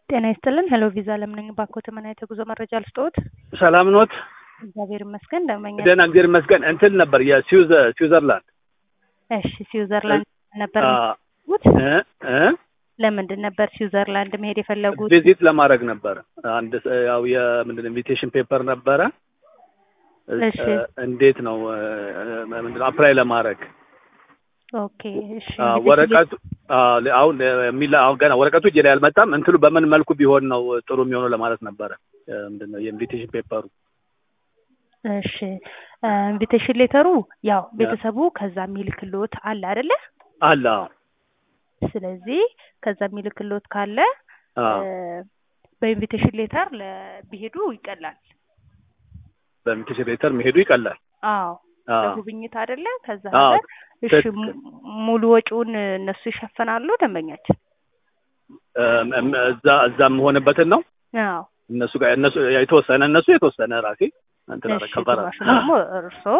ጤና ይስጥልን። ሄሎ ቪዛ ለምነኝ ባኮት ምን አይነት የጉዞ መረጃ ልስጥዎት? ሰላም ኖት? እግዚአብሔር ይመስገን። ደመኛ ደህና እግዚአብሔር ይመስገን። እንትን ነበር የስዊዘርላንድ እሺ፣ ስዊዘርላንድ ነበር አ- የሚሄዱት? እ እ ለምንድን ነበር ስዊዘርላንድ መሄድ የፈለጉት? ቪዚት ለማድረግ ነበር። አንድ ስ- ያው የምንድን ኢንቪቴሽን ፔፐር ነበረ። እሺ። እ- እንዴት ነው እ፣ ምንድን ነው አፕላይ ለማድረግ ኦኬ፣ እሺ። አ፣ እንግዲህ ወረቀቱ አ፣ አሁን የሚላ አሁን ገና ወረቀቱ እጄ ላይ አልመጣም። እንትኑ በምን መልኩ ቢሆን ነው ጥሩ የሚሆነው ለማለት ነበረ። እ፣ ምንድን ነው የኢንቪቴሽን ፔፐሩ እሺ፣ ኢንቪቴሽን ሌተሩ ያው ቤተሰቡ ከዛ የሚልክልዎት አለ አይደለ? አለ። አዎ። ስለዚህ ከዛ የሚልክልዎት ካለ አ፣ እ፣ በኢንቪቴሽን ሌተር ቢሄዱ ይቀላል። በኢንቪቴሽን ሌተር መሄዱ ይቀላል። አዎ አ፣ ለጉብኝት አይደለ? ከዛ አዎ፣ ሀገር እሺ፣ ትክክል። mu- ሙሉ ወጪውን እነሱ ይሸፍናሉ ደንበኛችን? እ፣ እም- እዛ እዛ የምሆንበትን ነው አዎ እነሱ ጋር እነሱ የተወሰነ እነሱ የተወሰነ ራሴ እንትን አረ እሺ፣ ከበራ ግማሹን ደግሞ እርስዎ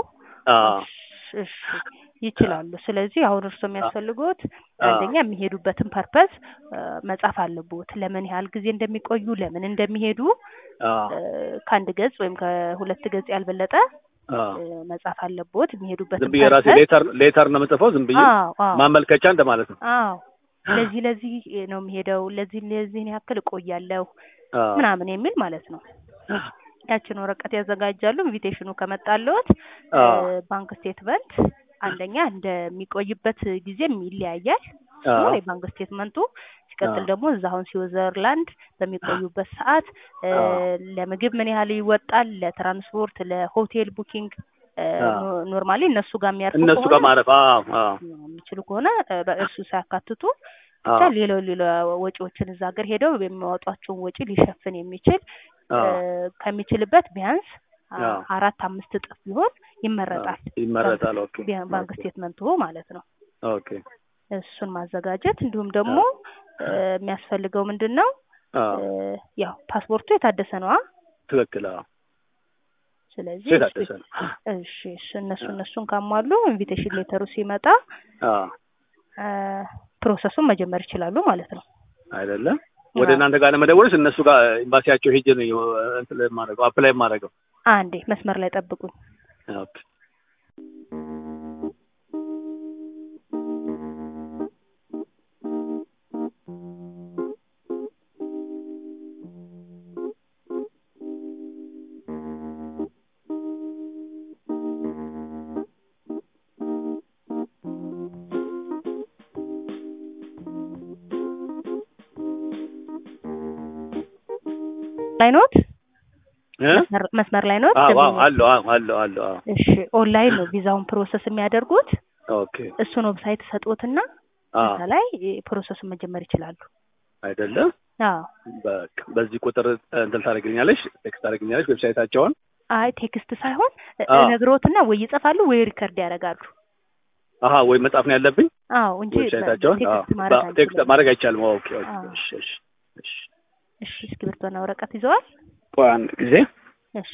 እሺ ይችላሉ። ስለዚህ አሁን እርስዎ የሚያስፈልጉት አንደኛ የሚሄዱበትን ፐርፐዝ መጻፍ አለቦት። ለምን ያህል ጊዜ እንደሚቆዩ፣ ለምን እንደሚሄዱ እ፣ ከአንድ ገጽ ወይም ከሁለት ገጽ ያልበለጠ እ፣ መጻፍ አለቦት። ዝም የሚሄዱበትን ብዬ ራሴ ሌተር ሌተር ነው የምጽፈው። ዝም ብዬ አዎ አዎ ማመልከቻ እንደማለት ነው። አዎ ለዚህ ለዚህ ነው የሚሄደው፣ ለዚህ ለዚህን ያክል እቆያለሁ አዎ። ምናምን የሚል ማለት ነው። ያችን ወረቀት ያዘጋጃሉ። ኢንቪቴሽኑ ከመጣልዎት አዎ። እ፣ ባንክ ስቴትመንት አንደኛ እንደሚቆይበት ጊዜም ይለያያል። እሱ አዎ። የባንክ ስቴትመንቱ ሲቀጥል አዎ። ደግሞ እዛ አሁን ስዊዘርላንድ በሚቆዩበት ሰዓት እ፣ አዎ። ለምግብ ምን ያህል ይወጣል፣ ለትራንስፖርት፣ ለሆቴል ቡኪንግ እ፣ አዎ። ኖ- ኖርማሊ እነሱ ጋር የሚያርፉ እነሱ ከሆነ ጋር ማረፍ። አዎ አዎ የሚችሉ ከሆነ እ፣ በእርሱ ሳያካትቱ ብቻ አዎ ሌላው ሌላ ወጪዎችን እዛ ሀገር ሄደው የሚያወጧቸውን ወጪ ሊሸፍን የሚችል እ፣ አዎ ከሚችልበት ቢያንስ አ- አዎ። አራት አምስት እጥፍ ቢሆን ይመረጣል። ይመረጣል። ኦኬ ቢያ- ባንክ ኦኬ ስቴትመንቱ ማለት ነው። ኦኬ እሱን ማዘጋጀት እንዲሁም ደግሞ እ፣ የሚያስፈልገው ምንድን ነው አዎ እ፣ ያው ፓስፖርቱ የታደሰ ነዋ። ትክክል። አዎ ስለዚህ ሴት አደሰ ነው። እሺ እሱ እነሱ እነሱን ካሟሉ ኢንቪቴሽን ሌተሩ ሲመጣ አዎ እ፣ ፕሮሰሱን መጀመር ይችላሉ ማለት ነው። አይደለም ወደ አዎ። እናንተ ጋር ለመደወልስ እነሱ ጋር ኤምባሲያቸው ሄጄ ነው እንትን የማደርገው አፕላይ የማደርገው። አንዴ መስመር ላይ ጠብቁኝ። ኦኬ ላይ ኖት እ መስመር- መስመር ላይ ኖት። አዎ አዎ ደንበኛ- አለው አዎ አለው አለው አዎ እሺ ኦንላይን ነው ቪዛውን ፕሮሰስ የሚያደርጉት። ኦኬ እሱን ዌብሳይት ሰጡትና አዎ እዛ ላይ ፕሮሰሱን መጀመር ይችላሉ። አይደለም አዎ በቃ በዚህ ቁጥር እንትን ታደርግልኛለሽ፣ ቴክስት ታደርግልኛለሽ ዌብሳይታቸውን። አይ ቴክስት ሳይሆን እ- አዎ። ነግሮትና ወይ ይጽፋሉ ወይ ሪከርድ ያደርጋሉ። አሀ ወይ መጻፍ ነው ያለብኝ አዎ እንጂ ዌብሳይታቸውን። አዎ ቴክስት ማድረግ በ- ቴክስት አንችልም። ማድረግ አይቻልም። ኦኬ ኦኬ አዎ። እሺ እሺ እሺ እሺ እስክሪብቶና ወረቀት ይዘዋል? ቆይ አንድ ጊዜ እሺ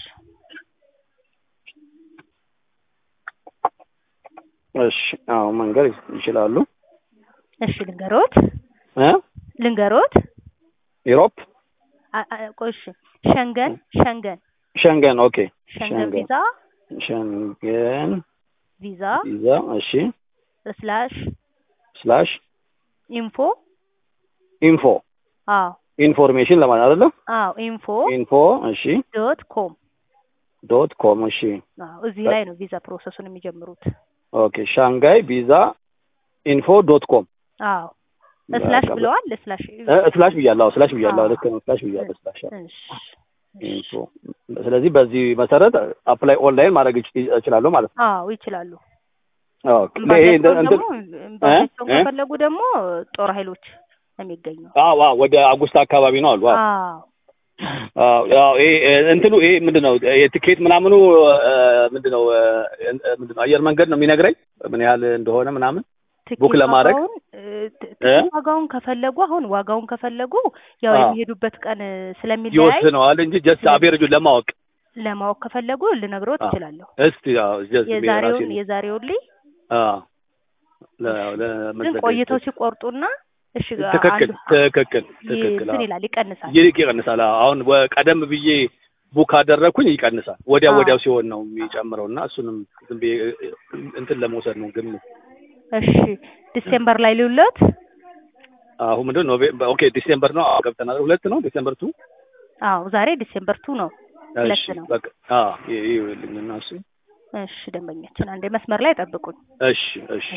እሺ አዎ መንገድ ይችላሉ እሺ ልንገሮት እ ልንገሮት ዩሮፕ አ- አ- ቆይ እሺ ሸንገን ሸንገን ሸንገን ኦኬ ሸንገን ሸንገን ቪዛ ሸንገን ቪዛ ቪዛ እሺ ስላሽ ስላሽ ኢንፎ ኢንፎ አዎ ኢንፎርሜሽን ለማለት አይደለም አዎ ኢንፎ ኢንፎ እሺ ዶት ኮም ዶት ኮም እሺ አዎ እዚህ ላይ ነው ቪዛ ፕሮሰሱን የሚጀምሩት። ኦኬ ሻንጋይ ቪዛ ኢንፎ ዶት ኮም አዎ ስላሽ በቃ በ- ብለዋል። ስላሽ እ ስላሽ ብያለሁ ስላሽ ብያለሁ አዎ። ልክ ነው ስላሽ ብያለሁ ስላሽ እሺ ኢንፎ ስለዚህ በዚህ መሰረት አፕላይ ኦንላይን ማድረግ ይች- እችላለሁ ማለት ነው አዎ ይችላሉ። ኦኬ ይሄ እንደ- እምባሲያቸውን እንትን ደግሞ እምባሲያቸውን እ? ከፈለጉ ደግሞ ጦር ኃይሎች ነው የሚገኘው። አዎ አዎ ወደ አጉስታ አካባቢ ነው አሉ አዎ አዎ አዎ ያው ይሄ እንትኑ ይሄ ምንድን ነው የትኬት ምናምኑ እ፣ ምንድን ነው እ፣ ምንድን ነው አየር መንገድ ነው የሚነግረኝ ምን ያህል እንደሆነ ምናምን ትኬት ቡክ ለማድረግ? ዋጋውን እ፣ ት- እ? ትኬት ዋጋውን ከፈለጉ አሁን ዋጋውን ከፈለጉ ያው አዎ። የሚሄዱበት ቀን ስለሚለያይ ይወስነዋል እንጂ ጀስት አቬሬጁን ለማወቅ ለማወቅ ከፈለጉ ልነግሮት አዎ። እችላለሁ። እስቲ ያው ጀስት የዛሬውን የዛሬውን ልይ አዎ ለ ግን ለመዘጋጀት ቆይተው ሲቆርጡና እሺ ትክክል አንዱ ትክክል ትክክል እንትን አዎ። ይላል ይቀንሳል። ይልቅ ይቀንሳል። አዎ። አሁን ወ- ቀደም ብዬ ቡክ አደረግኩኝ ይቀንሳል። ወዲያው አዎ። ወዲያው ሲሆን ነው የሚጨምረው እና እሱንም ዝም ብዬ እንትን ለመውሰድ ነው ግምት እሺ ዲሴምበር ላይ ልውለት አሁን ምንድን ነው ኖቬ- ኦኬ ዲሴምበር ነው አዎ፣ ገብተናል። ሁለት ነው ዲሴምበር ቱ አዎ ዛሬ ዲሴምበር ቱ ነው። ሁለት እሺ ነው። በቃ አዎ ይ- ይኸውልኝ እና እሱ እሺ ደንበኛችን አንዴ መስመር ላይ ጠብቁኝ። እሺ እሺ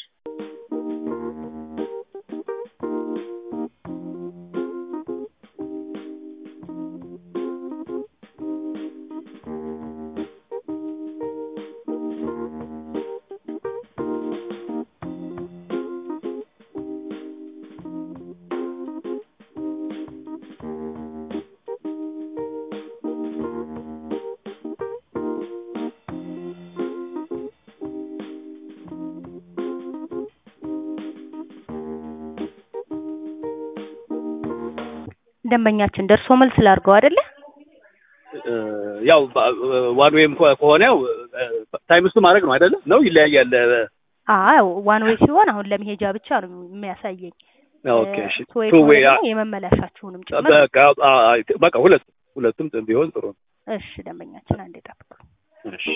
ደንበኛችን ደርሶ መልስ ላድርገው አይደለ? እ፣ ያው ዋን ዌይም ከ- ከሆነ ያው ታይም ውስጥ ማድረግ ነው አይደለም? ነው ይለያያል። አዎ ዋን ዌይ ሲሆን አሁን ለመሄጃ ብቻ ነው የሚያሳየኝ። ኦኬ እሺ ቱ ዌይ ቱ ከሆነ ዌይ ደግሞ የመመለሻችሁንም ጭምር በቃ አ- አ- በቃ ሁለት ሁለቱም ቢሆን ጥሩ ነው። እሺ ደንበኛችን አንዴ ጠብቁ። እሺ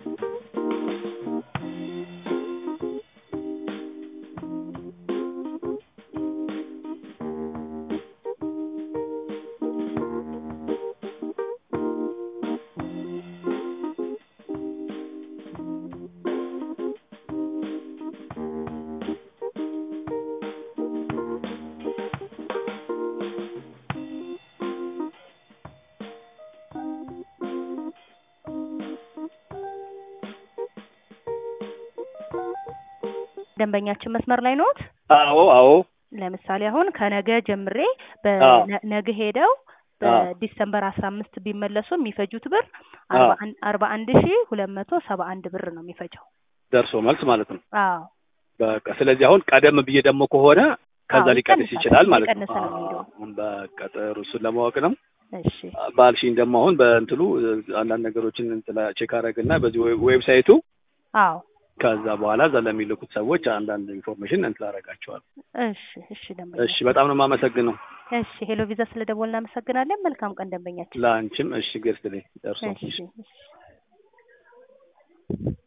ደንበኛችን መስመር ላይ ነዎት? አዎ አዎ ለምሳሌ አሁን ከነገ ጀምሬ አዎ። በነገ ሄደው አዎ። በዲሰምበር አስራ አምስት ቢመለሱ የሚፈጁት ብር አዎ። አርባ አን- አርባ አንድ ሺ ሁለት መቶ ሰባ አንድ ብር ነው የሚፈጀው። ደርሶ መልስ ማለት ነው። አዎ በቃ ስለዚህ አሁን ቀደም ብዬ ደግሞ ከሆነ ከዛ አዎ፣ ሊቀንስ ይቀንሳል። ይችላል ማለት ነው። እየቀነሰ ነው የሚሄደው። አሁን በቃ ጥሩ እሱን ለማወቅ ነው። እሺ ባልሽኝ ደግሞ አሁን በእንትሉ አንዳንድ ነገሮችን እንትን ቼክ አደረግና በዚህ ዌብ- ዌብሳይቱ አዎ ከዛ በኋላ እዛ ለሚልኩት ሰዎች አንዳንድ ኢንፎርሜሽን እንትን አደርጋቸዋለሁ። እሺ እሺ ደንበኛ እሺ በጣም ነው የማመሰግነው እሺ ሄሎ ቪዛ ስለደወልን እናመሰግናለን። መልካም ቀን ደንበኛችን። ለአንቺም። እሺ ገርስትልኝ ደርሶ እሺ እሺ